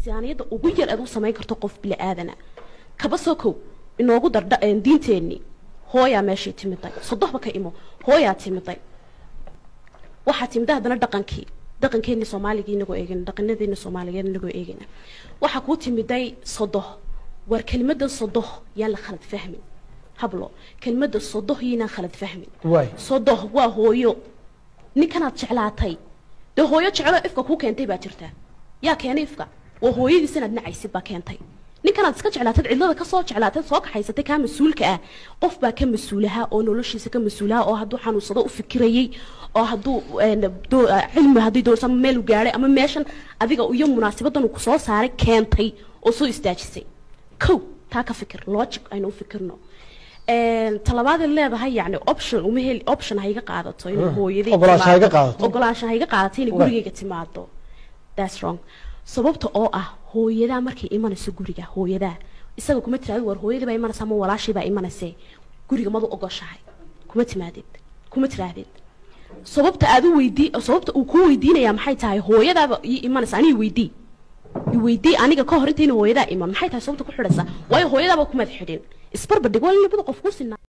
miisaaniyadda ugu yar aad u samayn karto qof bili aadana kaba soo kow inoogu dardha diinteenni hooyaa meeshay timiday sodohba ka imo hooyaa timiday waxaa timida haddana dhaqankii dhaqankeeni soomaaliga inagoo eegana dhaqanadeeni soomaaligeed inagoo eegana waxaa kuu timiday sodoh war kelimadan sodoh yaan la khalad fahmin hablo kelimada sodoh yaynaan khalad fahmin waay sodoh waa hooyo ninkanaad jeclaatay dee hooyo jecelo ifka kuu keentay baa jirta yaa keenay ifka waa hooyadiis inaad nacaysid baa keentay ninkanaad iska jeclaatad cidlada kasoo jeclaatad soo kaxaysatay kaa mas-uulka ah qof baa ka mas-uulaha oo noloshiisa ka mas-uulaha oo hadduu xanuunsado u fikirayay oo hadduu een, doo- cilmi haddii doonsa ama meel u gaadhay ama meeshan adiga iyo munaasabadan uu kusoo saaray keentay oo soo istaajisay kow taa ka fikir logic aynu u fikirno Een, talabaad ay leedahay yani option uma heli option ha iga qaadato inay hooyaday Ogolaansho ha iga timaado. qaadato. ogolaansho ha iga qaadato inay Right. gurigayga timaado that's wrong sababta oo ah hooyadaa markay imanayso guriga hooyadaa isaga kuma tiraado war hooyadii baa imanaysa ama walaashii baa imanayse guriga madu ogoshahay kuma timaadid kuma tiraadid sababta aad u weydii sababta uu kuu weydiinaya maxay tahay hooyadaaba ii imanaysa aniga weydii i weydii aniga ka hor intayna hooyadaa iman maxay tahay sababta ku xidhaysa waayo hooyadaaba kumaad xidhin isbarbardhig waa in labada qof ku sinaa